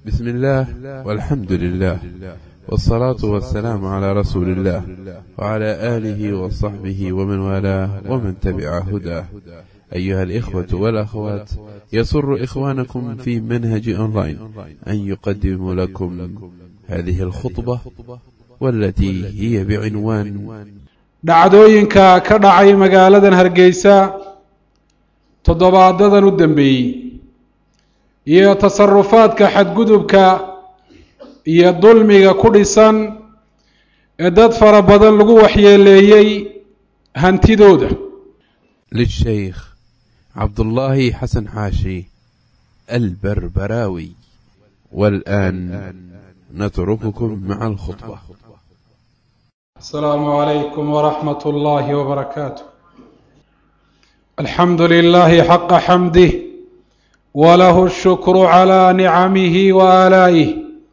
بسم الله والحمد لله والصلاة والسلام على رسول الله وعلى آله وصحبه ومن والاه ومن تبع هداه أيها الإخوة والأخوات يسر إخوانكم في منهج أونلاين أن يقدم لكم هذه الخطبة والتي هي بعنوان dhacdooyinka ka dhacay magaaladan hargeysa toddobaadadan u dambeeyey iyo tasarufaadka xadgudubka iyo dulmiga ku dhisan ee dad fara badan lagu waxyeeleeyey hantidooda للشيخ عبد الله حسن حاشي البربراوي والآن نترككم مع الخطبة السلام عليكم ورحمة الله وبركاته الحمد لله حق حمده وله الشكر على نعمه وآلائه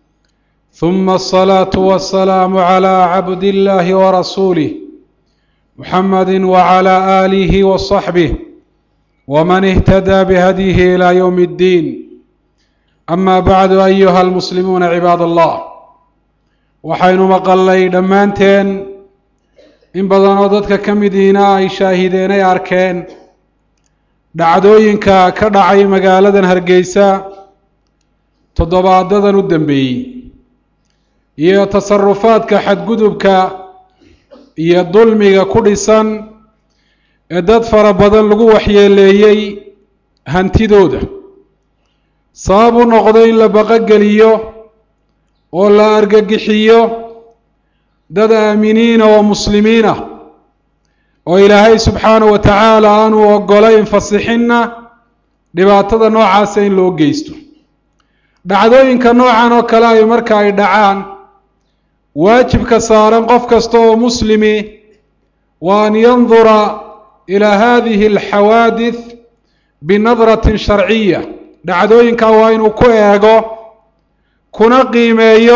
ثم الصلاة والسلام على عبد الله ورسوله محمد وعلى آله وصحبه ومن اهتدى بهديه إلى يوم الدين أما بعد أيها المسلمون عباد الله waxaynu maqalnay dhammaanteen in badan oo dadka ka midiina ay shaahideen ay arkeen dhacdooyinka ka dhacay magaaladan hargeysa toddobaadadan u dambeeyey iyo tasarufaadka xadgudubka iyo dulmiga ku dhisan ee dad fara badan lagu waxyeeleeyey hantidooda sabab u noqday in la baqogeliyo oo la argagixiyo dad aaminiina oo muslimiin ah oo ilaahay subxaanahu wa tacaala aanu ogolayn fasixinna dhibaatada noocaasa in loo geysto dhacdooyinka noocan oo kale ay marka ay dhacaan waajibka saaran qof kasta oo muslimi waa an yandura ilaa hadihi alxawaadith binadratin sharciya dhacdooyinka waa inuu ku eego kuna qiimeeyo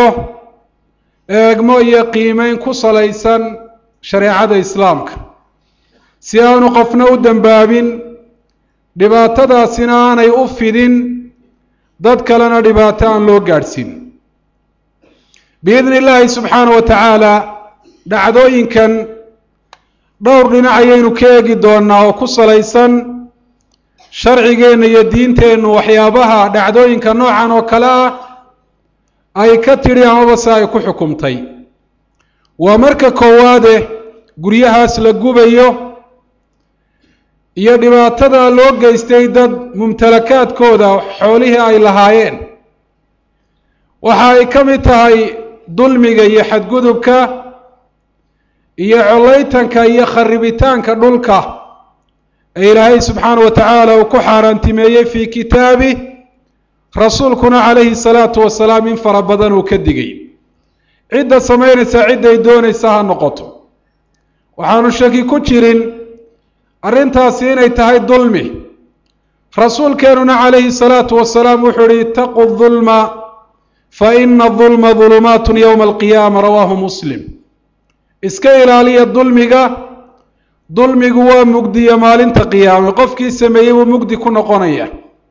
eegmo iyo qiimeyn ku salaysan shareecada islaamka si aanu qofna u dembaabin dhibaatadaasina aanay u fidin dad kalena dhibaato aan loo gaadhsiin biidni illaahi subxaana wa tacaala dhacdooyinkan dhowr dhinac ayaynu ka eegi doonaa oo ku salaysan sharcigeenna iyo diinteennu waxyaabaha dhacdooyinka noocan oo kale ah ay ka tidhi amaba se ay ku xukumtay waa marka koowaade guryahaas la gubayo iyo dhibaatada loo geystay dad mumtalakaadkooda xoolihii ay lahaayeen waxa ay ka mid tahay dulmiga iyo xadgudubka iyo collaytanka iyo kharibitaanka dhulka ee ilaahay subxaana wa tacaala uu ku xaaraantimeeyey fii kitaabih rasuulkuna calayhi salaatu wasalaam in fara badan uu ka digay cidda samaynaysa cidday doonaysa ha noqoto waxaanu shaki ku jirin arrintaasi inay tahay dulmi rasuulkeenuna calayhi salaatu wasalaam wuxuu ihi itaquu dulma fa ina dulma dulumaatun yowma alqiyaama rawaahu muslim iska ilaaliya dulmiga dulmigu waa mugdiya maalinta qiyaame qofkii sameeyey buu mugdi ku noqonaya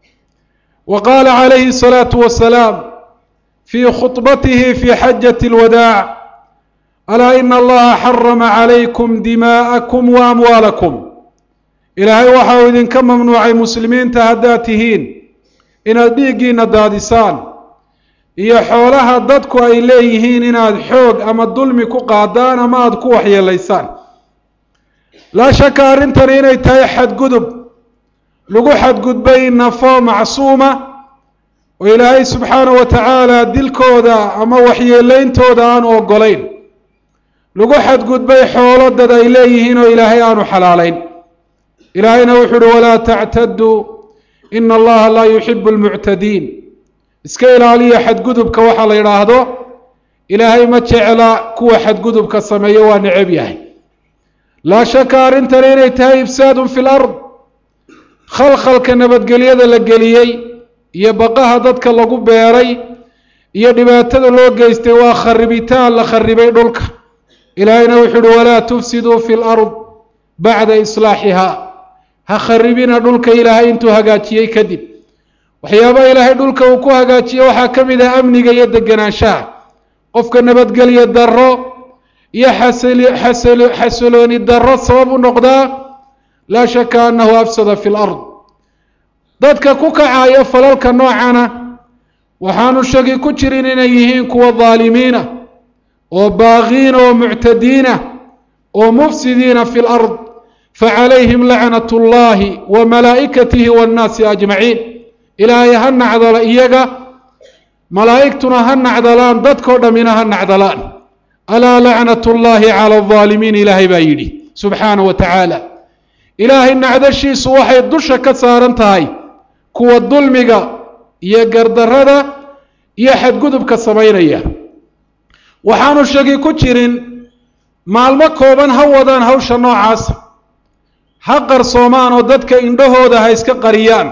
wa qaala calayhi الsalaatu wasalaam fii khudbatihi fii xajati اlwadaac alaa ina allaha xarama calaykum dimaa'akum wa amwaalakum ilaahay waxa uu idinka mamnuucay muslimiinta haddaad tihiin inaad dhiiggiina daadisaan iyo xoolaha dadku ay leeyihiin inaad xoog ama dulmi ku qaadaan ama aada ku waxyeelaysaan laa shaka arrintani inay tahay xadgudub lagu xadgudbay nafo macsuuma oo ilaahay subxaanahu wa tacaala dilkooda ama waxyeeleyntooda aanu ogolayn lagu xadgudbay xoolo dad ay leeyihiin oo ilaahay aanu xalaalayn ilaahayna wuxuu uhi walaa tactaduu ina allaha laa yuxibu almuctadiin iska ilaaliya xadgudubka waxaa la yidhaahdo ilaahay ma jecla kuwa xadgudubka sameeya waa necab yahay laa shaka arrintani inay tahay ifsaadun fi lard khalkhalka nabadgelyada la geliyey iyo baqaha dadka lagu beeray iyo dhibaatada loo geystay waa kharibitaan la kharibay dhulka ilaahayna wuxuu uhi walaa tufsiduu fi lard bacda islaaxiha ha kharibina dhulka ilaahay intuu hagaajiyey kadib waxyaabaha ilaahay dhulka uu ku hagaajiye waxaa ka mid ah amniga iyo deganaanshaha qofka nabadgelyo darro iyo xasilooni darro sabab u noqdaa laa shaka annahu afsada fi lard dadka ku kacaya falalka noocana waxaanu shaki ku jirin inay yihiin kuwa daalimiina oo baaqiina oo muctadiina oo mufsidiina fi lard facalayhim lacnat اllahi wa malaa'ikatihi waannaasi ajmaciin ilaahay ha nacdalo iyaga malaa'igtuna ha nacdalaan dadkao dhammina ha nacdalaan alaa lacnat اllahi cala alظaalimiin ilaahay baa yidhi subxaana wa tacaala ilaahay nacdashiisu waxay dusha ka saaran tahay kuwa dulmiga iyo gardarrada iyo xadgudubka samaynaya waxaanu shaki ku jirin maalmo kooban ha wadaan hawsha noocaasa ha qarsoomaan oo dadka indhahooda ha iska qariyaan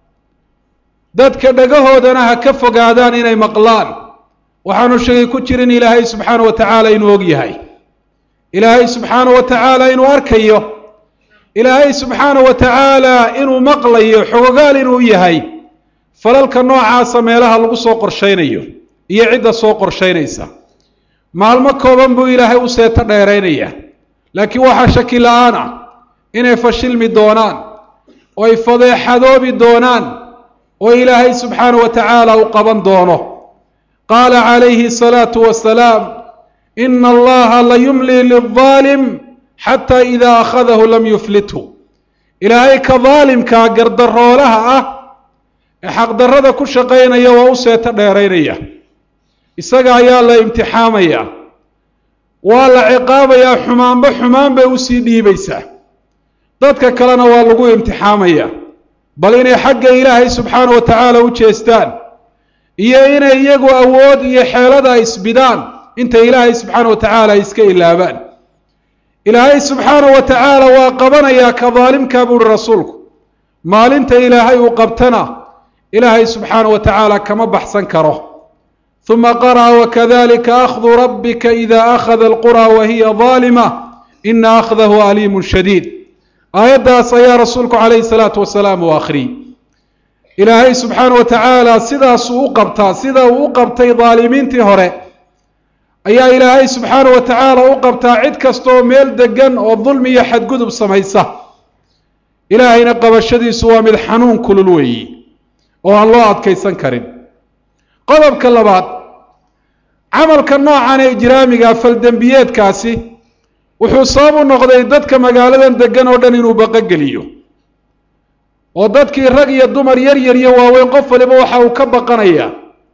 dadka dhagahoodana ha ka fogaadaan inay maqlaan waxaanu shaki ku jirin ilaahay subxaana wa tacaala inuu og yahay ilaahay subxaana wa tacaala inuu arkayo ilaahay subxaana wa tacaala inuu maqlayo xogogaal inuu yahay falalka noocaasa meelaha lagu soo qorshaynayo iyo cidda soo qorshaynaysa maalmo kooban buu ilaahay u seeto dheeraynaya laakiin waxaa shaki la-aan ah inay fashilmi doonaan oo ay fadeexadoobi doonaan oo ilaahay subxaana wa tacaala u qaban doono qaala calayhi asalaatu wasalaam ina allaha la yumli lildaalim xataa idaa akhadahu lam yuflithu ilaahay ka daalimkaa gardaroolaha ah ee xaqdarrada ku shaqaynaya waa u seeto dheeraynaya isaga ayaa la imtixaamaya waa la ciqaabayaa xumaanba xumaan bay usii dhiibaysaa dadka kalena waa lagu imtixaamaya bal inay xagga ilaahay subxaana wa tacaala u jeestaan iyo inay iyagu awood iyo xeelada isbidaan inta ilaahay subxaana wa tacaala iska ilaabaan ilaahay subxaana wa tacaala waa qabanayaa ka daalimkaa buuhi rasuulku maalinta ilaahay uu qabtana ilaahay subxaana wa tacaala kama baxsan karo uma qara'a wakadalika akhdu rabbika ida akhada alqura wa hiya daalima ina akhdahu aliimun shadiid aayaddaas ayaa rasuulku calayhi salaatu wasalaam uu akhriyey ilaahay subxaana wa tacaala sidaasuu u qabtaa sida uu u qabtay daalimiintii hore ayaa ilaahay subxaana wa tacaala u qabtaa cid kastaoo meel degan oo dulmi iyo xadgudub samaysa ilaahayna qabashadiisu waa mid xanuun kulul weeyi oo aan loo adkaysan karin qodobka labaad camalka noocan ee ijraamiga faldembiyeedkaasi wuxuu sabab u noqday dadka magaaladan degan oo dhan inuu baqogeliyo oo dadkii rag iyo dumar yar yar iyo waaweyn qof waliba waxa uu ka baqanayaa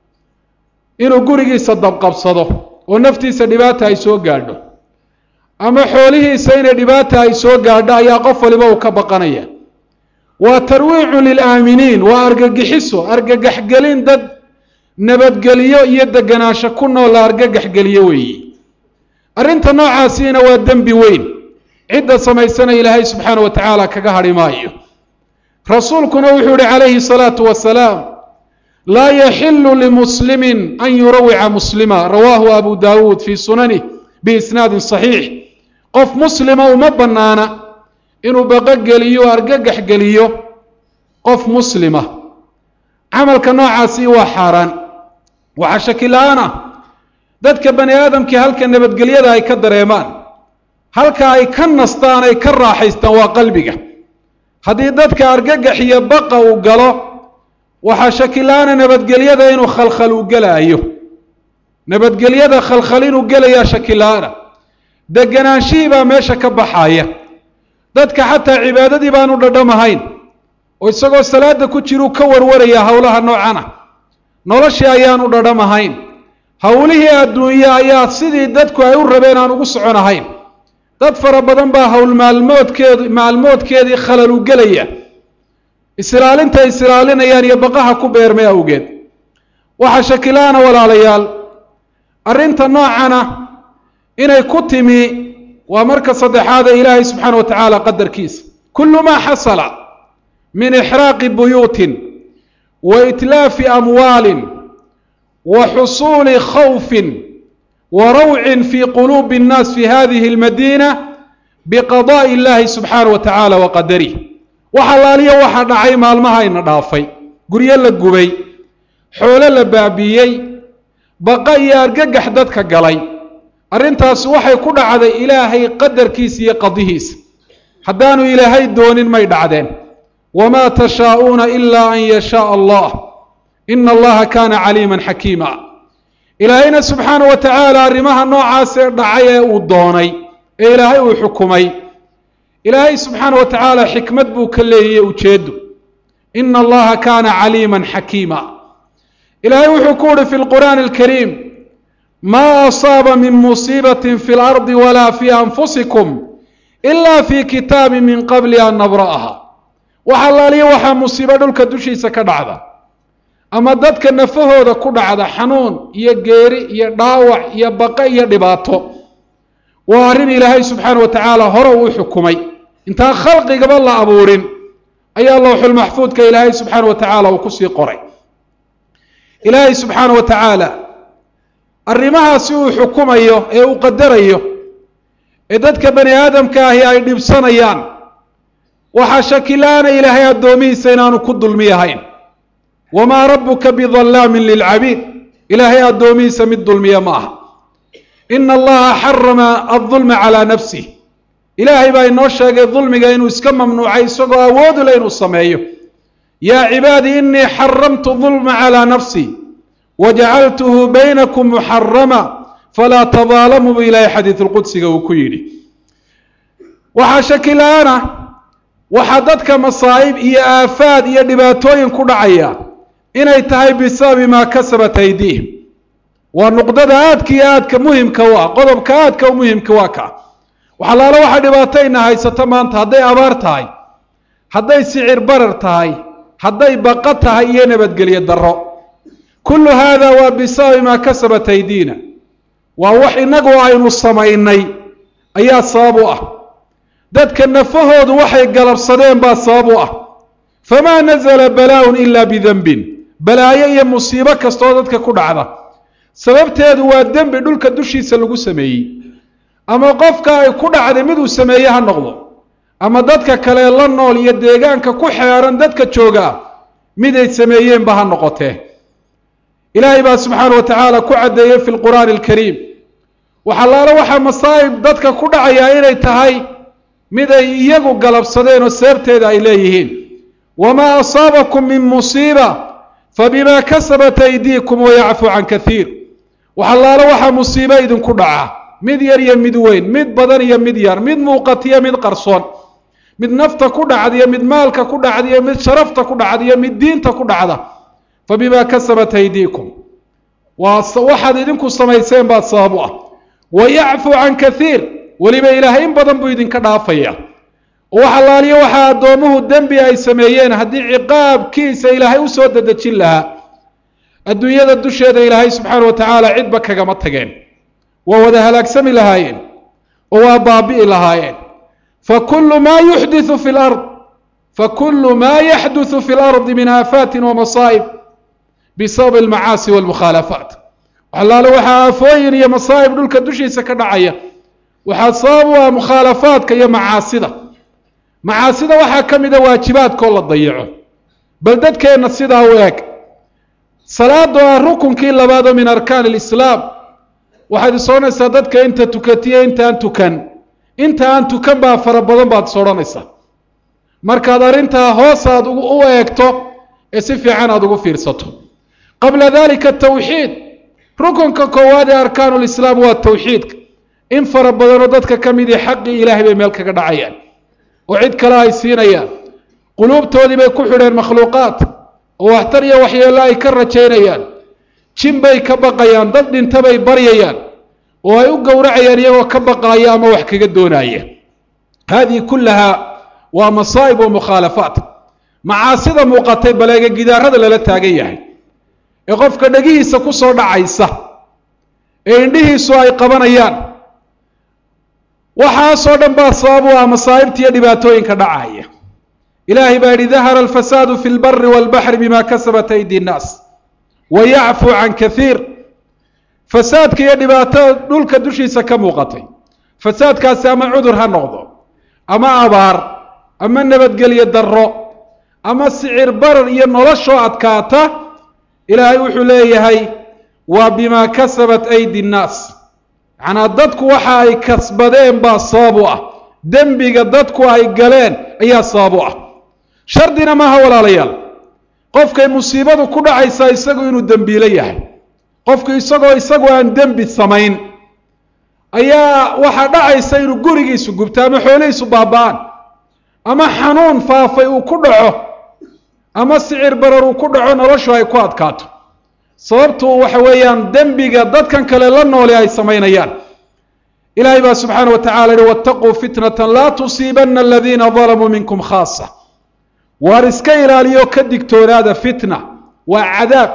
inuu gurigiisa dabqabsado oo naftiisa dhibaata ay soo gaadho ama xoolihiisa inay dhibaata ay soo gaadho ayaa qof waliba uu ka baqanaya waa tarwiicu lilaaminiin waa argagixiso argagaxgelin dad nabadgeliyo iyo deganaansho ku nool la argagaxgeliyo weeyi arrinta noocaasiina waa dembi weyn cidda samaysana ilaahay subxaana wa tacaala kaga hadhi maayo rasuulkuna wuxuu yihi calayhi salaatu wasalaam laa yaxilu limuslimin an yurawica muslima rawaahu abu daawuud fii sunanih biisnaadin saxiix qof muslima uma bannaana inuu baqogeliyo o argagax geliyo qof muslima camalka noocaasi waa xaaraan waxaa shaki la-aan ah dadka bani aadamkii halka nabadgelyada ay ka dareemaan halka ay ka nastaan ay ka raaxaystaan waa qalbiga haddii dadka argagax iyo baqa uu galo waxaa shaki la-aana nabadgelyada inuu khalkhal uu gelaayo nabadgelyada khalkhal inuu gelayaa shaki la-aana deganaanshihii baa meesha ka baxaaya dadka xataa cibaadadii baanu dhadhamahayn oo isagoo salaada ku jiruu ka warwarayaa howlaha noocana noloshii ayaanu dhadhamahayn howlihii adduunye ayaa sidii dadku ay u rabeen aan ugu soconahayn dad fara badan baa howl maalmoodkeed maalmoodkeedii khalal u gelaya isilaalinta isilaalinayaan iyo baqaha ku beermay awgeed waxaa shakilaana walaalayaal arrinta noocana inay ku timi waa marka saddexaad ee ilaahay subxaana wa tacaala qadarkiisa kullu maa xasala min ixraaqi buyuutin wa itlaafi amwaalin wa xusuuli khawfin wa rawcin fi quluubi اnnaas fi hadihi اlmadiina biqadaءi اllahi subxaana wa tacaala wa qadarih wax allaaliya waxaa dhacay maalmahayna dhaafay guryo la gubay xoolo la baabiiyey baqa iyo argagax dadka galay arrintaasi waxay ku dhacday ilaahay qadarkiisa iyo qadihiisa haddaanu ilaahay doonin may dhacdeen wamaa tashaa'uuna ilaa an yashaaa allah ina allaha kaana caliiman xakiima ilaahayna subxaana wa tacaala arrimaha noocaasee dhacay ee uu doonay ee ilaahay uu xukumay ilaahay subxaana wa tacaala xikmad buu ka leeyaye ujeedu ina allaha kaana caliiman xakiima ilaahay wuxuu ku uhi fi lqur'aani alkariim maa asaaba min musiibatin fi lardi walaa fii anfusikum ila fi kitaabi min qabli an nabra'aha wax allaaliya waxaa musiibo dhulka dushiisa ka dhacda ama dadka nafahooda ku dhacda xanuun iyo geeri iyo dhaawac iyo baqe iyo dhibaato waa arrin ilaahay subxaana wa tacaala hore uu xukumay intaan khalqigaba la abuurin ayaa lowxulmaxfuudka ilaahay subxaana wa tacaala uu kusii qoray ilaahay subxaana wa tacaala arrimahaasi uu xukumayo ee uu qadarayo ee dadka bani aadamka ahi ay dhibsanayaan waxaa shakila-ana ilaahay addoomihiisa inaanu ku dulmi ahayn wamaa rabbuka bidallaamin lilcabiid ilaahay addoomihiisa mid dulmiya ma aha ina allaha xarama aldulma calaa nafsih ilaahay baa inoo sheegay dulmiga inuu iska mamnuucay isagoo awoodu le inuu sameeyo yaa cibaadii inii xaramtu dulma calaa nafsi wajacaltuhu baynakum muxarama falaa tadaalamuu bu ilaahay xadiidulqudsiga uu ku yidhi waxaa shakila-ana waxaa dadka masaa'ib iyo aafaad iyo dhibaatooyin ku dhacaya inay tahay bisababi maa kasabat aydiihim waa nuqdada aadka iyo aadka muhimka u ah qodobka aadka u muhimka waa ka waxalaalo waxaa dhibaatayna haysato maanta hadday abaar tahay hadday sicir barar tahay hadday baqa tahay iyo nabadgelyo darro kullu haada waa bisababi maa kasabat aydiina waa wax innagu aynu samaynay ayaa sabab u ah dadka nafahoodu waxay galabsadeen baa sabab u ah famaa nazala balaa-un ilaa bidenbin balaayo iyo musiibo kastoo dadka ku dhacda sababteedu waa dembi dhulka dushiisa lagu sameeyey ama qofka ay ku dhacday miduu sameeye ha noqdo ama dadka kale la nool iyo deegaanka ku xeeran dadka joogaa miday sameeyeenba ha noqotee ilaahay baa subxaana wa tacaala ku caddeeyey fi lqur'aani alkariim waxalaalo waxaa masaa'ib dadka ku dhacayaa inay tahay mid ay iyagu galabsadeen oo seebteeda ay leeyihiin wamaa asaabakum min musiiba fabimaa kasabat aydiikum wayacfu can kaiir waxalaalo waxaa musiibo idinku dhaca mid yar iyo mid weyn mid badan iyo mid yar mid muuqatiyo mid qarsoon mid nafta ku dhacdiyo mid maalka ku dhacdiyo mid sharafta ku dhacdiyo mid diinta ku dhacda fabimaa kasabat aydiikum waa waxaad idinku samayseen baad sabab u ah wayacfu can kaiir weliba ilaahay in badan buu idinka dhaafaya oo wax allaaliyo waxaa addoomuhu dembi ay sameeyeen haddii ciqaabkiisa ilaahay u soo dedejin lahaa adduunyada dusheeda ilaahay subxaana wa tacaala cidba kagama tageen waa wada halaagsami lahaayeen oo waa baabi'i lahaayeen fakulu maa yuxdiu fi lard fakulu maa yaxduثu fi اlardi min aafaatin wamasaa'ib bisababi almacaasi walmukhaalafaat waxalaale waxaa aafooyin iyo masaa'ib dhulka dushiisa ka dhacaya waxaa sabab u ah mukhaalafaadka iyo macaasida macaasida waxaa ka mida waajibaadkoo la dayaco bal dadkeenna sidaa u eg salaado ah rukunkii labaadoo min arkaan alislaam waxaad is odhanaysaa dadka inta tukatiyo intaan tukan inta aan tukan baa fara badan baad is odhanaysaa markaad arrintaa hoos aad u eegto ee si fiican aada ugu fiirsato qabla dalika tawxiid rukunka koowaad ee arkaanu lislaam waa tawxiidka in fara badanoo dadka ka midii xaqii ilaahay bay meel kaga dhacayaan oo cid kale ay siinayaan quluubtoodii bay ku xidheen makhluuqaad oo waxtar iyo waxyeello ay ka rajaynayaan jin bay ka baqayaan dad dhinta bay baryayaan oo ay u gowracayaan iyagoo ka baqaaya ama wax kaga doonaaya haadihi kullahaa waa masaa'ib wa mukhaalafaat macaasida muuqatay baleega gidaarada lala taagan yahay ee qofka dhegihiisa ku soo dhacaysa ee indhihiisu ay qabanayaan waxaasoo dhan baa sabab u ah masaa'ibta iyo dhibaatooyinka dhacaya ilaahay baa yidhi dahara alfasaadu fi lbari walbaxri bima kasabat aydi nnaas wa yacfu can kaiir fasaadka iyo dhibaatada dhulka dushiisa ka muuqatay fasaadkaasi ama cudur ha noqdo ama abaar ama nabadgelyo darro ama sicir barar iyo noloshoo adkaata ilaahay wuxuu leeyahay waa bimaa kasabat aydi nnaas macnaa dadku waxa ay kasbadeen baa sabab u ah dembiga dadku ay galeen ayaa sabab u ah shardina maaha walaalayaal qofkay musiibadu ku dhacaysaa isagu inuu dembiilo yahay qofku isagoo isagu aan dembi samayn ayaa waxaa dhacaysa inuu gurigiisu gubto ama xoolihiisu baaba-aan ama xanuun faafay uu ku dhaco ama sicir barar uu ku dhaco noloshu ay ku adkaato sababtu waxa weeyaan dembiga dadkan kale la noole ay samaynayaan ilahay baa subxaana wa tacala yihi waataquu fitnata laa tusiibana aladiina dalamuu minkum khaasa waar iska ilaaliyo ka digtoonaada fitna waa cadaab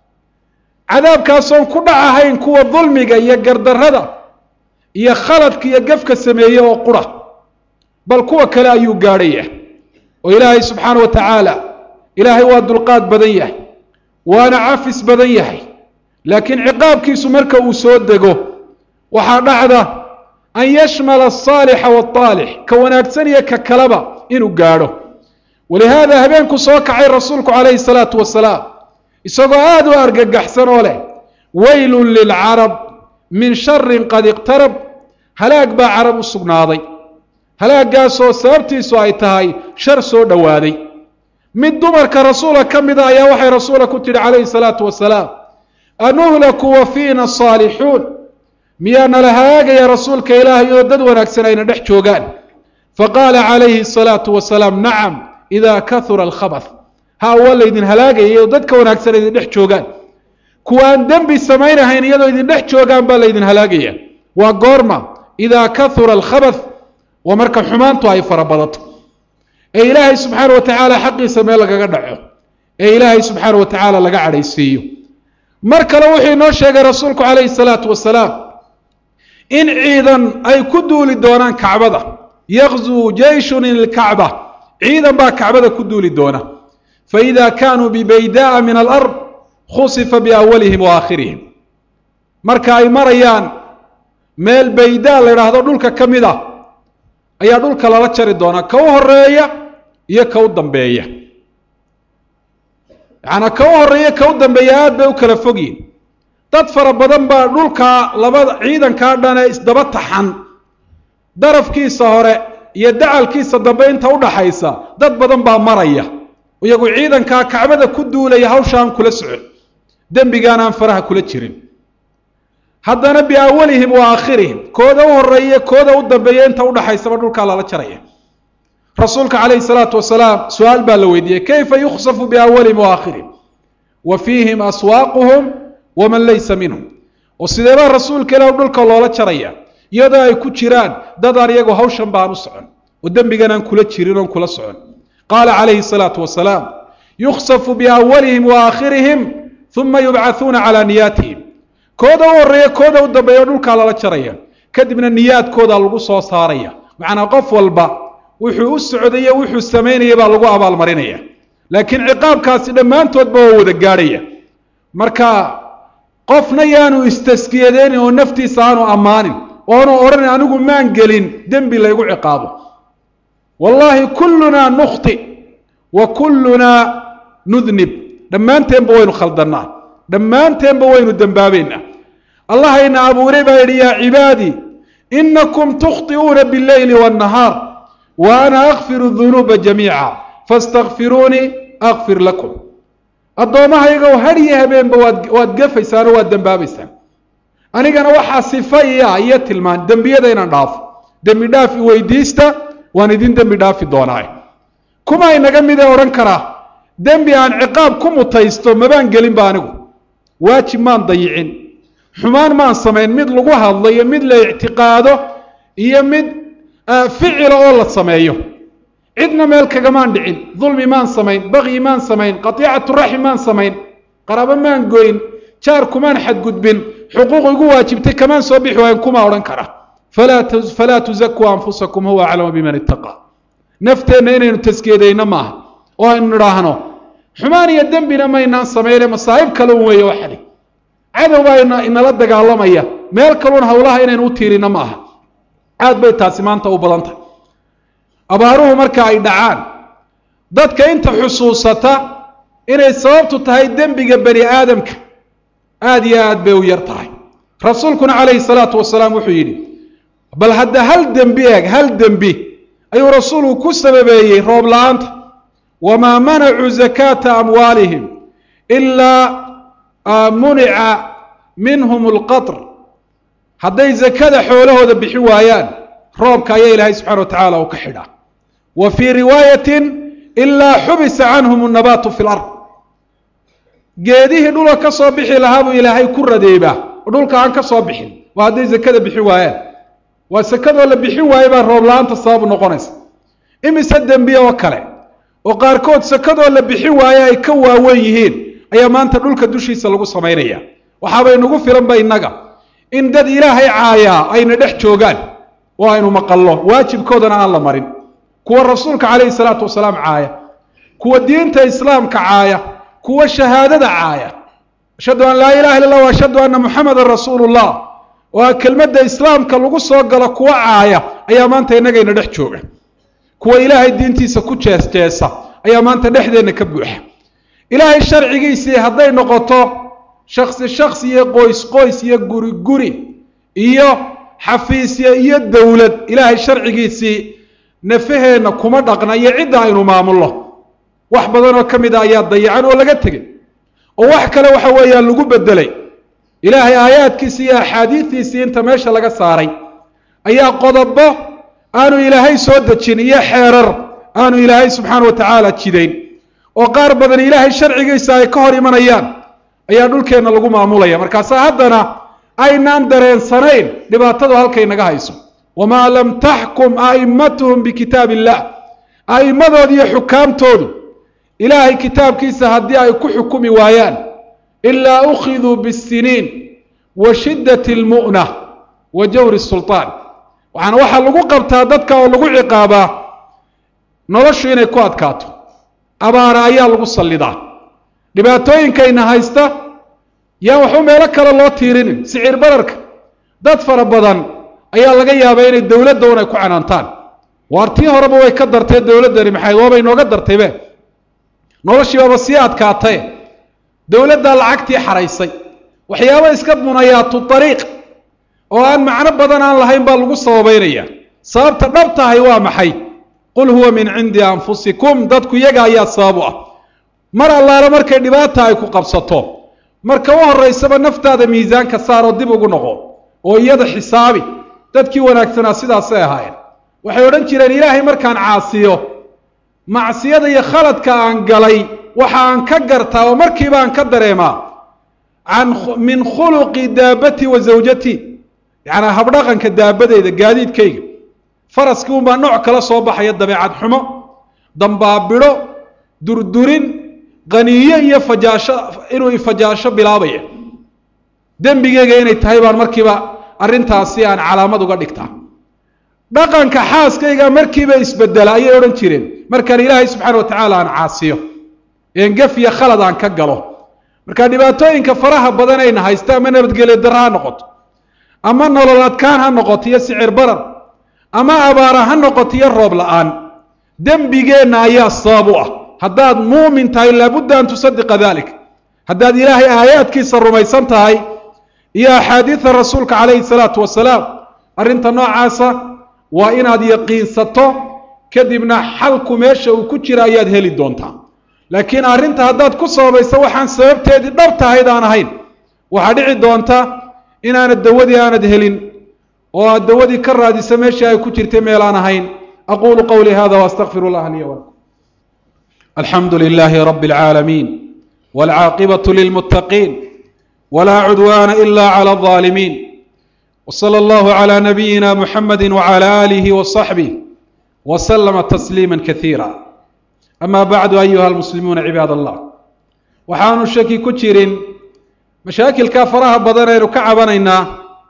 cadaabkaasoon ku dhacahayn kuwa dulmiga iyo gardarrada iyo khaladka iyo gefka sameeye oo qura bal kuwa kale ayuu gaadhaya oo ilaahay subxaana wa tacaala ilaahay waa dulqaad badan yahay waana cafis badan yahay laakiin ciqaabkiisu marka uu soo dego waxaa dhacda an yashmala asaalixa waalaalix ka wanaagsan iyo ka kaleba inuu gaadho walihaada habeenku soo kacay rasuulku calayhi salaatu wasalaam isagoo aada u argagaxsan oo leh weylun lilcarab min sharin qad iqtarab halaag baa carab u sugnaaday halaagaasoo sababtiisu ay tahay shar soo dhowaaday mid dumarka rasuula ka mida ayaa waxay rasuula ku tidhi calayhi salaatu wasalaam anuhlaku wa fiina saalixuun miyaa nala halaagaya rasuulka ilaahay oo dad wanaagsan ayna dhex joogaan faqaala calayhi salaatu wasalaam nacam idaa kahura alkhabath ha waa laydin halaagaya iyadoo dadka wanaagsan idin dhex joogaan kuwa aan dembi samaynahayn iyadoo idin dhex joogaan baa laydin halaagaya waa goorma idaa kahura alkhabath waa marka xumaantu ay fara badato ee ilaahay subxaana wa tacaala xaqiisa meel lagaga dhaco ee ilaahay subxaana wa tacaala laga cadhaysiiyo mar kale wuxuu inoo sheegay rasuulku calayhi salaatu wasalaam in ciidan ay ku duuli doonaan kacbada yakzuu jeyshun ilkacba ciidan baa kacbada ku duuli doona faida kaanuu bibayda'a min alard khusifa biawalihim wa aakhirihim marka ay marayaan meel baydaa la idhaahdo dhulka ka mid ah ayaa dhulka lala jari doonaa ka u horeeya iyo ka u dambeeya yacanaa ka u horeeya ka u dambeeya aad bay u kala fogyihin dad fara badan baa dhulkaa labada ciidankaa dhan ee isdaba taxan darafkiisa hore iyo dacalkiisa dambe inta udhaxaysa dad badan baa maraya iyagu ciidankaa kacbada ku duulaya hawshaan kula socon dembigaan aan faraha kula jirin haddana biawalihim wa aakhirihim kooda u horeeya kooda u dambeeya inta udhaxaysaba dhulkaa lala jaraya rasuulka calayhi salaatu wasalaam su-aal baa la weydiiyey kayfa yuksafu biawalihim wa aakhirihim wa fiihim aswaaquhum waman laysa minhum oo sideebaa rasuulka ilah dhulka loola jaraya iyadoo ay ku jiraan dadaan iyagu hawshan baan u socon oo dembigan aan kula jirin oon kula socon qaala calayhi salaatu wasalaam yuksafu biawalihim wa aakhirihim uma yubcathuuna calaa niyaatihim kooda u horeeya kooda u dambeeya dhulkaa lala jaraya kadibna niyaadkooda lagu soo saaraya macnaa qof walba wuxuu u socdayo wuxuu samaynaya baa lagu abaalmarinaya laakiin ciqaabkaasi dhammaantoodba waa wada gaadhaya marka qofna yaanu istaskiyadeenin oo naftiisa aanu ammaanin oonu odhanin anigu maan gelin dembi laygu ciqaabo wallaahi kullunaa nukhti wa kullunaa nudnib dhammaanteenba waynu khaldannaa dhammaanteenba waynu dembaabaynaa allahayna abuuray baa yidhi yaa cibaadii inakum tukhti'uuna billeyli waannahaar wa ana akfiru dunuuba jamiica faastakfiruunii akfir lakum addoommahaygow hadhiyo habeenba waad waad gafaysaan oo waad dembaabaysaan anigana waxaa sifa iya iyo tilmaan dembiyada inaan dhaafo dembi dhaaf i weydiista waan idin dembi dhaafi doonaa kuma inaga midee odhan karaa dembi aan ciqaab ku mutaysto mabaan gelinba anigu waajib maan dayicin xumaan maan samayn mid lagu hadlo iyo mid la ictiqaado iyo mid ficila oo la sameeyo cidna meel kagamaan dhicin dulmi maan samayn bakyi maan samayn qatiicatu raxim maan samayn qaraabo maan goyn jaar kumaan xadgudbin xuquuq igu waajibtay kamaan soo bixi waayan kuma odhan kara falaa tuzakuu anfusakum huwa aclamu biman ittaqaa nafteenna inaynu taskeedayno maaha oo aynu nidhaahno xumaan iyo dembina maynaan samayne masaa'ib kale un weeye waxani cadow baa inala dagaalamaya meel kaluun hawlaha inaynu u tiirino ma aha aad bay taasi maanta u badan tahay abaaruhu marka ay dhacaan dadka inta xusuusata inay sababtu tahay dembiga bani aadamka aada iyo aad bay u yar tahay rasuulkuna calayhi salaatu wasalaam wuxuu yidhi bal hadda hal dembi eeg hal dembi ayuu rasuulku ku sababeeyey roob la-aanta wamaa manacuu zakaata amwaalihim ilaa munica minhum alqatr hadday zakada xoolahooda bixi waayaan roobka ayaa ilaahay subxana wa tacaala uu ka xidhaa wa fii riwaayatin ilaa xubisa canhum annabaatu fi lard geedihii dhulka ka soo bixi lahaa buu ilaahay ku radeebaa oo dhulka aan ka soo bixin waa hadday zakada bixi waayaan waa sakadoo la bixin waaye baa roob la-aanta sababu noqonaysa imise dembiye oo kale oo qaarkood sakadoo la bixin waaye ay ka waawen yihiin ayaa maanta dhulka dushiisa lagu samaynaya waxaabay nagu filanba innaga in dad ilaahay caayaa ayna dhex joogaan oo aynu maqallo waajibkoodana aan la marin kuwa rasuulka calayhi salaatu wasalaam caaya kuwa diinta islaamka caaya kuwa shahaadada caaya ashhadu an laa ilaha illa allah wa ashhadu anna muxamadan rasuulu llah oo kelmadda islaamka lagu soo galo kuwa caaya ayaa maanta innagayna dhex jooga kuwa ilaahay diintiisa ku jees jeesa ayaa maanta dhexdeenna ka buuxa ilaahay sharcigiisii hadday noqoto shaksi shaksi iyo qoys qoys iyo guri guri iyo xafiisya iyo dowlad ilaahay sharcigiisii nafaheenna kuma dhaqna iyo cidda aynu maamulno wax badan oo ka mid a ayaa dayacan oo laga tegay oo wax kale waxa weeyaan lagu bedelay ilaahay aayaadkiisii iyo axaadiistiisii inta meesha laga saaray ayaa qodobo aanu ilaahay soo dejin iyo xeerar aanu ilaahay subxaana wa tacaala jidayn oo qaar badan ilaahay sharcigiisa ay ka hor imanayaan ayaa dhulkeenna lagu maamulaya markaasaa haddana aynaan dareensanayn dhibaatadu halkay naga hayso wamaa lam taxkum a'immatuhum bikitaab illah a'immadooda iyo xukaamtoodu ilaahay kitaabkiisa haddii ay ku xukumi waayaan ilaa ukhiduu bisiniin wa shiddati almu'na wa jawri sulطaan waxaana waxaa lagu qabtaa dadka oo lagu ciqaabaa noloshu inay ku adkaato abaara ayaa lagu sallidaa dhibaatooyinkayna haysta yaan waxba meelo kale loo tiirinin sicir bararka dad fara badan ayaa laga yaabaa inay dowladda un ay ku canaantaan waar tii horeba way ka dartee dowladdani maxay waabay nooga dartaybe noloshii baaba sii adkaatae dowladdaa lacagtii xaraysay waxyaaba iska munayaatu dariiq oo aan macno badan aan lahayn baa lagu sababaynaya sababta dhab tahay waa maxay qul huwa min cindi anfusikum dadku iyaga ayaa sabab u ah mar allaale markay dhibaata ay ku qabsato marka u horaysaba naftaada miisaanka saaroo dib ugu noqo oo iyada xisaabi dadkii wanaagsanaa sidaasay ahaayeen waxay odhan jireen ilaahay markaan caasiyo macsiyada iyo khaladka aan galay waxa aan ka gartaa oo markiiba aan ka dareemaa can min khuluqi daabati wa zawjati yacnaa habdhaqanka daabadeyda gaadiidkayga faraskii unbaa nooc kala soo baxaya dabeecad xumo dambaabidho durdurin qaniyo iyo fajaasho inuu ifajaasho bilaabaya dembigeyga inay tahay baan markiiba arrintaasi aan calaamad uga dhigtaa dhaqanka xaaskayga markiiba isbedela ayay odhan jireen markaan ilaahay subxaana wa tacaala aan caasiyo een gaf iyo khalad aan ka galo marka dhibaatooyinka faraha badan ayna haysta ama nabadgelyo darra ha noqoto ama nolol adkaan ha noqoto iyo sicir barar ama abaara ha noqoto iyo roob la-aan dembigeenna ayaa sabab u ah haddaad muumin tahay laabudda an tusadiqa dalik haddaad ilaahay aayaadkiisa rumaysan tahay iyo axaadiida rasuulka calayhi salaatu wasalaam arrinta noocaasa waa inaad yaqiinsato kadibna xalku meesha uu ku jira ayaad heli doontaa laakiin arrinta haddaad ku sababayso waxaan sababteedii dhab tahayd aan ahayn waxaa dhici doonta inaanad dawadii aanad helin oo aad dawadii ka raadisa meeshii ay ku jirtay meel aan ahayn aqulu qawlii hada waastaqfir اllaha liya wlakum alxamdu lilahi rabi اlcaalamiin wاlcaaqibaة lilmuttaqiin wla cudwana ila clى الظaalimiin wslى اllahu عlى nabiyina muxamadi wعlى alih وصaxbih wslama tasliima kasiira ama bacdu ayuha almuslimuuna cibaad allah waxaanu shaki ku jirin mashaakilka faraha badan aynu ka cabanaynaa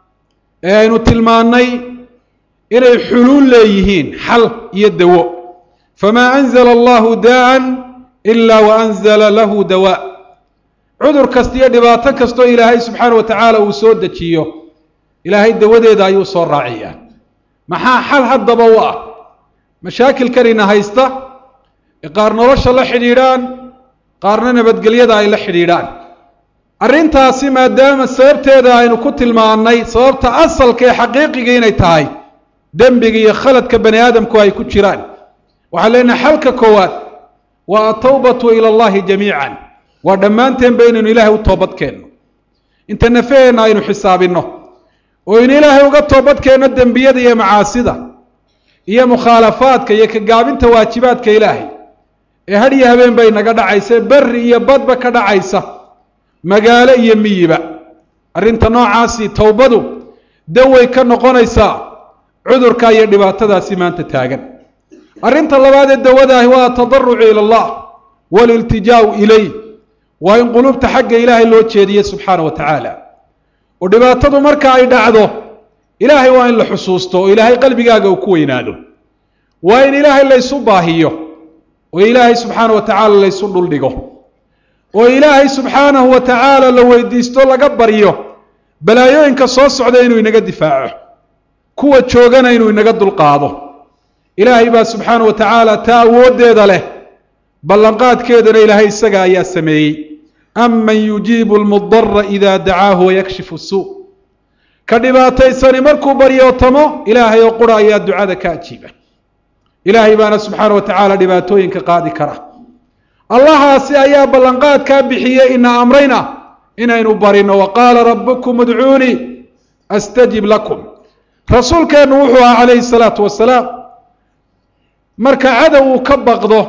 ee aynu tilmaannay inay xuluul leeyihiin xal iyo dawo famaa anzala allahu daa'an ila wa anzala lahu dawaa cudur kasta iyo dhibaato kastoo ilaahay subxaana wa tacaala uu soo dejiyo ilaahay dawadeeda ayuu soo raaciyaa maxaa xal haddaba u ah mashaakilkanina haysta ee qaar nolosha la xidhiidhaan qaarna nabadgelyada ay la xidhiidhaan arrintaasi maadaama sababteeda aynu ku tilmaannay sababta asalka ee xaqiiqiga inay tahay dembiga iyo khaladka bani aadamku ay ku jiraan waxaan leenahay xalka koowaad waa atawbatu ila allahi jamiican waa dhammaanteenba inaynu ilaahay u toobad keenno inta nafaheenna aynu xisaabinno oo aynu ilaahay uga toobad keenno dembiyada iyo macaasida iyo mukhaalafaadka iyo kagaabinta waajibaadka ilaahay ee had iyo habeen bay naga dhacaysa berri iyo badba ka dhacaysa magaalo iyo miyiba arrinta noocaasi towbadu daway ka noqonaysaa cudurka iyo dhibaatadaasi maanta taagan arrinta labaad ee dawadaahi waa atadarucu ila allah waliltijaau ilay waa in qulubta xagga ilaahay loo jeediye subxaana wa tacaala oo dhibaatadu marka ay dhacdo ilaahay waa in la xusuusto oo ilaahay qalbigaaga uu ku weynaado waa in ilaahay laysu baahiyo oo ilaahay subxaana wa tacaala laysu dhuldhigo oo ilaahay subxaanahu wa tacaala la weydiisto laga baryo balaayooyinka soo socda inuu inaga difaaco kuwa joogana inuu inaga dulqaado ilaahay baa subxaana wa tacaala taa awooddeeda leh ballanqaadkeedana ilaahay isaga ayaa sameeyey aman yujiibu almudara ida dacaahu wayakshifu suu ka dhibaataysani markuu baryootamo ilaahay oo qura ayaa ducada ka ajiiba ilaahay baana subxaana wa tacaala dhibaatooyinka qaadi kara allahaasi ayaa ballanqaadkaa bixiyey ina amrayna inaynu barino wa qaala rabukum udcuunii astajib lakum rasuulkeennu wuxuu ahaa calayhi salaatu wasalaam marka cadow uu ka baqdo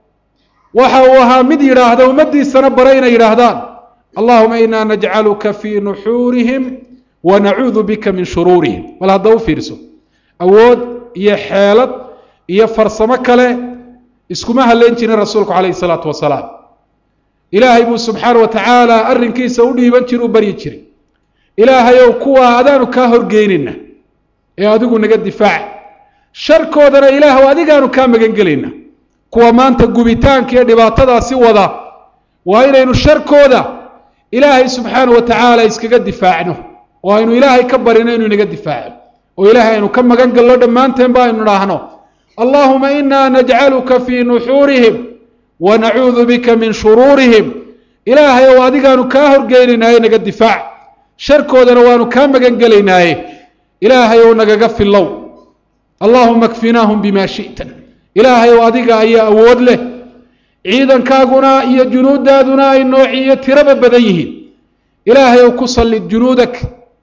waxa uu ahaa mid yidhaahda ummaddiisana bare inay yidhaahdaan allahuma inaa najcaluka fii nuxuurihim wa nacuudu bika min shuruurihim bal hadda u fiirso awood iyo xeelad iyo farsamo kale iskuma halleyn jirin rasuulku calayhi salaatu wasalaam ilaahay buu subxaana wa tacaala arrinkiisa u dhiiban jira u baryi jiray ilaahayow kuwaa adaanu kaa horgeynayna ee adigu naga difaac sharkoodana ilaahw adigaanu kaa magan gelayna kuwa maanta gubitaanka iyo dhibaatadaasi wada waa inaynu sharkooda ilaahay subxaana wa tacaala iskaga difaacno oo aynu ilaahay ka barino inuu inaga difaaco oo ilaahay aynu ka magan galno dhammaanteen ba aynu idhaahno allahuma inaa najcaluka fii nuxuurihim wa nacuudu bika min shuruurihim ilaahay ow adigaanu kaa horgeynaynaaye naga difaac sharkoodana waanu kaa magan gelaynaaye ilaahay ow nagaga filow allahuma kfinaahum bima shi'ta ilaahay ow adiga ayaa awood leh ciidankaaguna iyo junuuddaaduna ay noociyo tiraba badan yihiin ilaahay ow ku sallid junuudak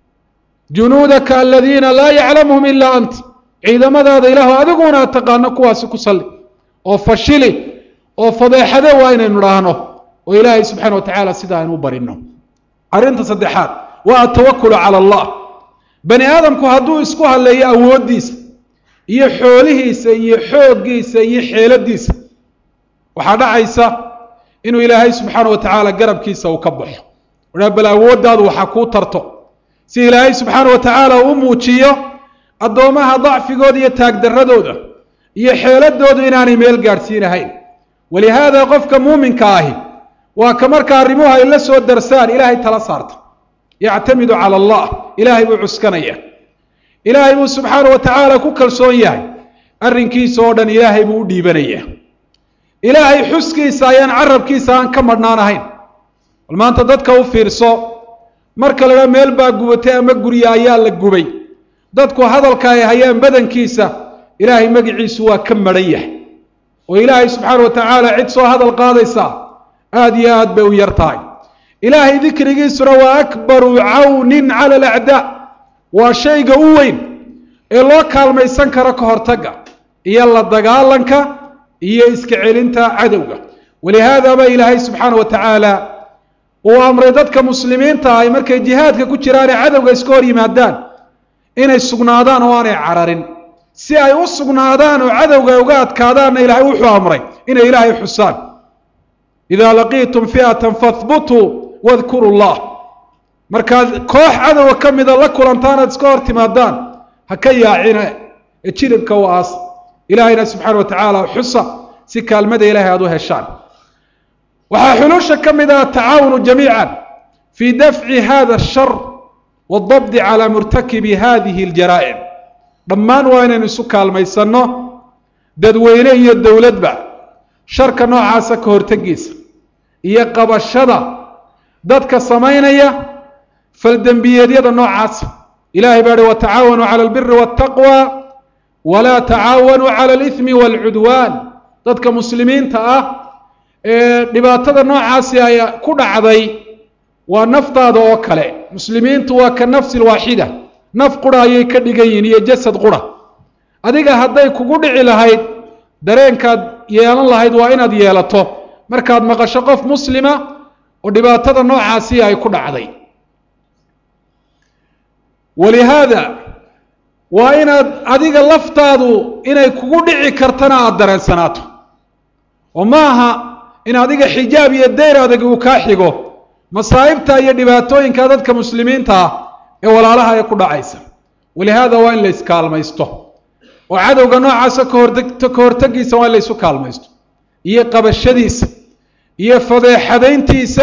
junuudaka aladiina laa yaclamuhum ilaa ant ciidamadaada ilaahu adiguna ad taqaano kuwaasi ku salli oo fashili oo fadeexade waa inaynu idhaahno oo ilaahay subxaana wa tacaala sida aynu u barino arrinta saddexaad waa atawakulu cala allah bani aadamku hadduu isku halleeyo awooddiisa iyo xoolihiisa iyo xooggiisa iyo xeeladiisa waxaa dhacaysa inuu ilaahay subxaana wa tacaala garabkiisa uu ka baxo wadhaa bal awooddaadu waxaa kuu tarto si ilaahay subxaana wa tacaala uu muujiyo addoommaha dacfigooda iyo taagdarradooda iyo xeeladoodu inaanay meel gaadhsiinahayn walihaada qofka muuminka ahi waa ka marka arrimuhu ay la soo darsaan ilaahay tala saarta yactamidu cala allah ilaahay buu cuskanaya ilaahay buu subxaana wa tacaala ku kalsoon yahay arrinkiisa oo dhan ilaahay buu u dhiibanaya ilaahay xuskiisa ayaan carabkiisa aan ka madhnaan ahayn bal maanta dadka u fiirso marka la dhaa meel baa gubatay ama gurya ayaa la gubay dadku hadalka ay hayaan badankiisa ilaahay magiciisu waa ka madhan yahay oo ilaahay subxaana wa tacaala cid soo hadal qaadaysa aada iyo aad bay u yar tahay ilaahay dikrigiisuna waa akbaru cawnin cala alacdaa waa shayga u weyn ee loo kaalmaysan karo ka hortagga iyo la dagaalanka iyo iska celinta cadowga walihaada ba ilaahay subxaana wa tacaala uu amray dadka muslimiinta ay markay jihaadka ku jiraanee cadowga iska hor yimaadaan inay sugnaadaan oo aanay cararin si ay u sugnaadaan oo cadowga ay uga adkaadaanna ilaahay wuxuu amray inay ilaahay xusaan idaa laqiitum fi'atan fahbutuu wadkuru llah markaad koox cadowga ka mida la kulantaan aad iska hor timaadaan ha ka yaacina ee jilibka u aas ilaahayna subxaana wa tacaala xusa si kaalmada ilahay aada u heshaan waxaa xulusha ka mid ah atacaawunu jamiica fii dafci hada ashar waaldabdi calaa murtakibi hadihi aljaraa'im dhammaan waa inaynu isu kaalmaysanno dadweyne iyo dowladba sharka noocaasa ka hortegiisa iyo qabashada dadka samaynaya faldembiyeedyada noocaasa ilahay baa hi watacaawanuu cala albiri waataqwa walaa tacaawanuu cala alithmi waalcudwaan dadka muslimiinta ah ee dhibaatada noocaasi ay ku dhacday waa naftaada oo kale muslimiintu waa ka nafsi lwaaxida naf qura ayay ka dhigan yihiin iyo jasad qura adiga hadday kugu dhici lahayd dareenkaad yeelan lahayd waa inaad yeelato markaad maqasho qof muslima oo dhibaatada noocaasi ay ku dhacday walihaada waa inaad adiga laftaadu inay kugu dhici kartana aada dareensanaato oo ma aha in adiga xijaab iyo dayr adag uu kaa xigo masaa'ibta iyo dhibaatooyinka dadka muslimiinta ah ee walaalaha ee ku dhacaysa walihaada waa in la iskaalmaysto oo cadowga noocaasa kahorteg ka hortegiisa waa in la ysu kaalmaysto iyo qabashadiisa iyo fadeexadayntiisa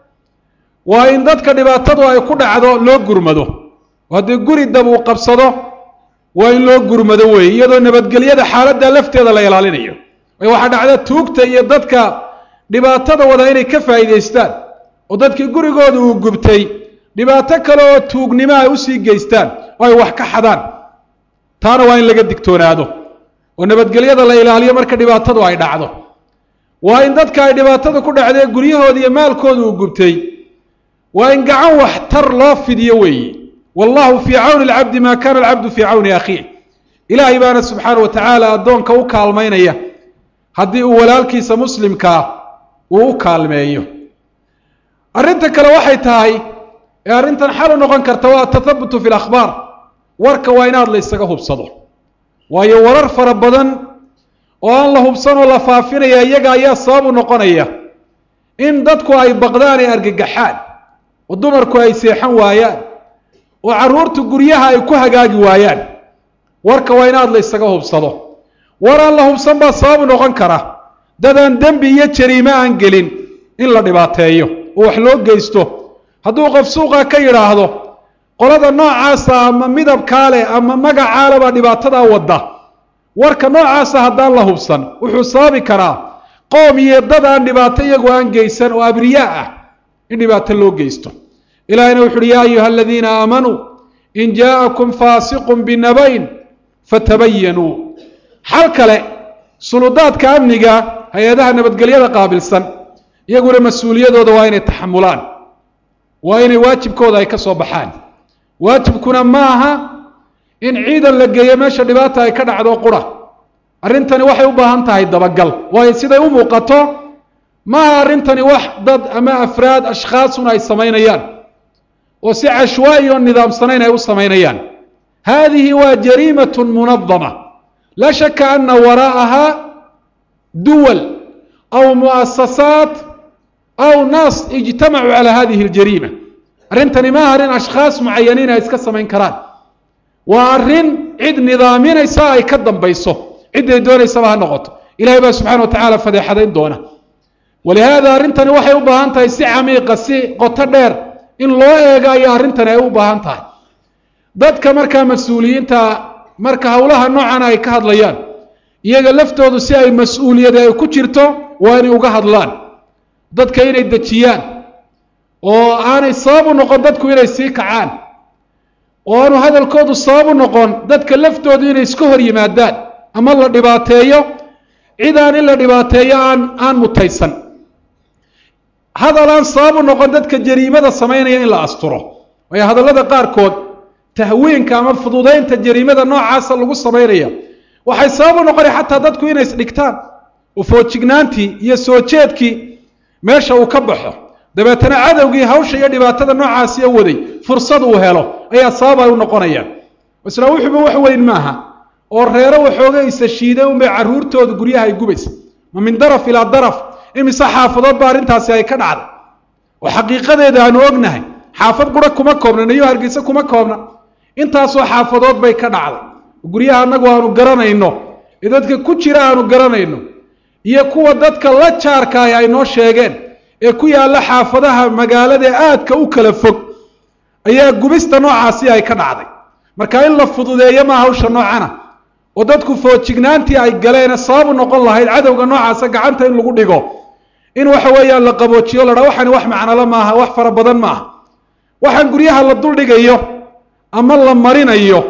waa in dadka dhibaatadu ay ku dhacdo loo gurmado oo haddii guri dab uu qabsado waa in loo gurmado weeye iyadoo nabadgelyada xaaladda lafteeda la ilaalinayo waayo waxaa dhacda tuugta iyo dadka dhibaatada wada inay ka faa'iidaystaan oo dadkii gurigooda uu gubtay dhibaato kale oo tuugnimo ay usii geystaan oo ay wax ka xadaan taana waa in laga digtoonaado oo nabadgelyada la ilaaliyo marka dhibaatadu ay dhacdo waa in dadka ay dhibaatada ku dhacdee guryahooda iyo maalkooda uu gubtay waa in gacan waxtar loo fidiyo weeye wallahu fii cawni alcabdi maa kana alcabdu fii cawni akhiih ilaahay baana subxaana wa tacaala addoonka u kaalmaynaya haddii uu walaalkiisa muslimkaa uu u kaalmeeyo arrinta kale waxay tahay ee arrintan xal u noqon karta waa atathabutu fi lakhbaar warka waa inaad la ysaga hubsado waayo warar fara badan oo aan la hubsanoo la faafinaya iyaga ayaa sabab u noqonaya in dadku ay baqdaan ee argagaxaan oo dumarku ay seexan waayaan oo carruurtu guryaha ay ku hagaagi waayaan warka waa inaad la ysaga hubsado war aan la hubsan baa sabab u noqon kara dadaan dembi iyo jariime aan gelin in la dhibaateeyo oo wax loo geysto hadduu qof suuqa ka yidhaahdo qolada noocaasa ama midabkaa leh ama magacaa le baa dhibaatadaa wadda warka noocaasa haddaan la hubsan wuxuu sababi karaa qoom iyo dad aan dhibaato iyagu aan geysan oo abriyaa ah in dhibaato loo geysto ilahina wuxu uhi yaa ayuha aladiina aamanuu in jaa'akum faasiqun binabayn fatabayanuu xal kale suludaadka amniga hay-adaha nabadgelyada qaabilsan iyaguna mas-uuliyadooda waa inay taxamulaan waa inay waajibkooda ay ka soo baxaan waajibkuna ma aha in ciidan la geeyo meesha dhibaata ay ka dhacdo qura arrintani waxay u baahan tahay dabagal waayo siday u muuqato maaha arrintani wax dad ama afraad ashkhaasun ay samaynayaan oo si cashwaa'i oo nidaamsanayn ay u samaynayaan haadihi waa jariimatun munadama laa shaka ana waraa'aha duwal aw mu'asasaat aw naas ijtamacuu calaa hadihi اljariima arrintani ma aha arrin ashkhaas mucayaniin ay iska samayn karaan waa arrin cid nidaaminaysa ay ka dambayso cidday doonaysaba ha noqoto ilahay baa subxana wa tacala fadeexadayn doona walihaada arrintani waxay u baahan tahay si camiiqa si qoto dheer in loo eego ayaa arrintani ay u baahan tahay dadka markaa mas-uuliyiinta marka howlaha noocan ay ka hadlayaan iyaga laftoodu si ay mas-uuliyad ay ku jirto waa inay uga hadlaan dadka inay dejiyaan oo aanay sabab u noqon dadku inay sii kacaan oo aanu hadalkoodu sabab u noqon dadka laftoodu inay iska hor yimaadaan ama la dhibaateeyo cid aan in la dhibaateeyo aan aan mutaysan hadal aan sabab u noqon dadka jariimada samaynaya in la asturo waayo hadallada qaarkood tahwiinka ama fududaynta jariimada noocaasa lagu samaynaya waxay sabab u noqonaya xataa dadku inay isdhigtaan oo foojignaantii iyo soo jeedkii meesha uu ka baxo dabeetana cadowgii hawsha iyo dhibaatada noocaasiyo waday fursad uu helo ayaa sabab ay u noqonayaan isla wuxuuba wax weyn maaha oo reero waxooga isa shiiday unbay carruurtooda guryaha ay gubaysa ma min daraf ilaa daraf imise xaafadood ba arrintaasi ay ka dhacday oo xaqiiqadeeda aanu ognahay xaafad qura kuma koobna nayo hargeysa kuma koobna intaasoo xaafadood bay ka dhacday guryaha annagu aanu garanayno ee dadka ku jira aanu garanayno iyo kuwa dadka la jaarkaahi ay noo sheegeen ee ku yaalla xaafadaha magaalada aadka u kala fog ayaa gubista noocaasi ay ka dhacday marka in la fududeeyo maa hawsha noocana oo dadku foojignaantii ay galeen sababu noqon lahayd cadowga noocaasa gacanta in lagu dhigo in waxa weeyaan la qaboojiyo la dhaa waxani wax macnalo maaha wax fara badan maaha waxaan guryaha la duldhigayo ama la marinayo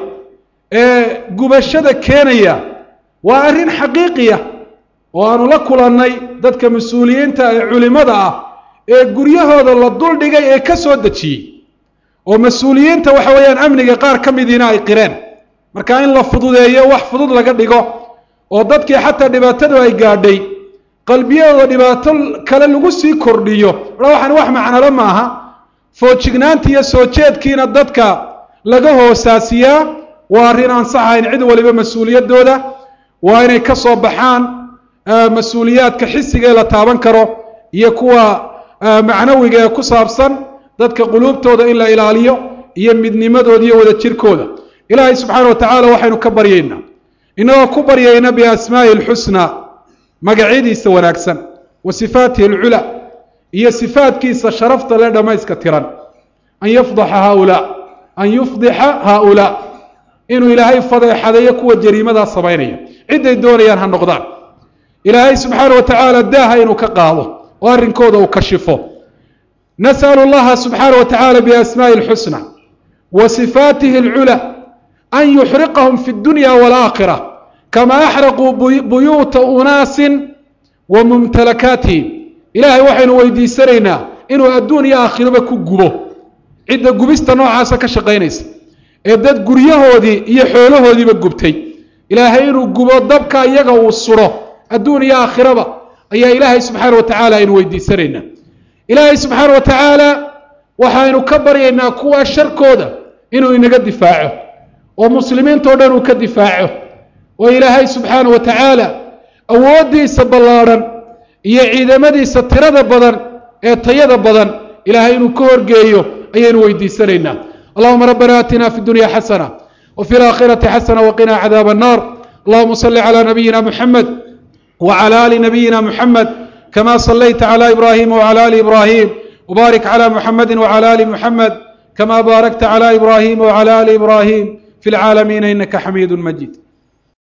ee gubashada keenaya waa arrin xaqiiqiya oo aanu la kulannay dadka mas-uuliyiinta ee culimada ah ee guryahooda la duldhigay ee ka soo dejiyey oo mas-uuliyiinta waxa weeyaan amniga qaar ka midiina ay qireen marka in la fududeeyo wax fudud laga dhigo oo dadkii xataa dhibaatadu ay gaadhay qalbiyadooda dhibaato kale lagu sii kordhiyo a waxaan wax macnalo maaha foojignaanta iyo soo jeedkiina dadka laga hoosaasiyaa waa arrin aan saxahayn cid waliba mas-uuliyaddooda waa inay ka soo baxaan mas-uuliyaadka xisigee la taaban karo iyo kuwa macnawiga ee ku saabsan dadka quluubtooda in la ilaaliyo iyo midnimadooda iyo wada jirkooda ilaahay subxaana wa tacaala waxaynu ka baryaynaa inagoo ku baryayna biasmaa'i alxusnaa magacyadiisa wanaagsan wa sifaatihi alculaa iyo sifaatkiisa sharafta le dhammayska tiran an yafdaxa haaulaa an yufdixa haaulaa inuu ilaahay fadeexadeeyo kuwa jariimadaa samaynaya cidday doonayaan ha noqdaan ilaahay subxaana wa tacaala daaha inuu ka qaado oo arrinkooda uu kashifo nas'alu llaha subxaana wa tacaala biasmaa'i alxusna wa sifaatihi alculaa an yuxriqahum fi اdunya wاlaakhira kama axraquu buyuuta unaasin wa mumtalakaatihim ilaahay waxaynu weydiisanaynaa inuu adduun iyo aakhiraba ku gubo cidda gubista noocaasa ka shaqaynaysa ee dad guryahoodii iyo xoolahoodiiba gubtay ilaahay inuu gubo dabka iyaga uu suro adduun iyo aakhiraba ayaa ilaahay subxaana wa tacaala aynu weydiisanaynaa ilaahay subxaana wa tacaala waxaynu ka baryaynaa kuwa sharkooda inuu inaga difaaco oo muslimiintao dhan uu ka difaaco oo ilaahay subxaana wa tacaala awooddiisa ballaadhan iyo ciidamadiisa tirada badan ee tayada badan ilaahay inuu ka horgeeyo ayaynu weydiisanaynaa allahuma rabbana aatina fi dunya xasana wa fi laakhirati xasana waqina cadaab annar allahuma salli calى nabiyina muxamed wclى ali nabiyina muxamed kama salayta clى ibrahima wclى ali ibrahim wbarik clى muxamedi wclى ali muxamed kama baarakta clى ibrahima wclى ali ibrahim fi lcaalamiina inaka xamiid majid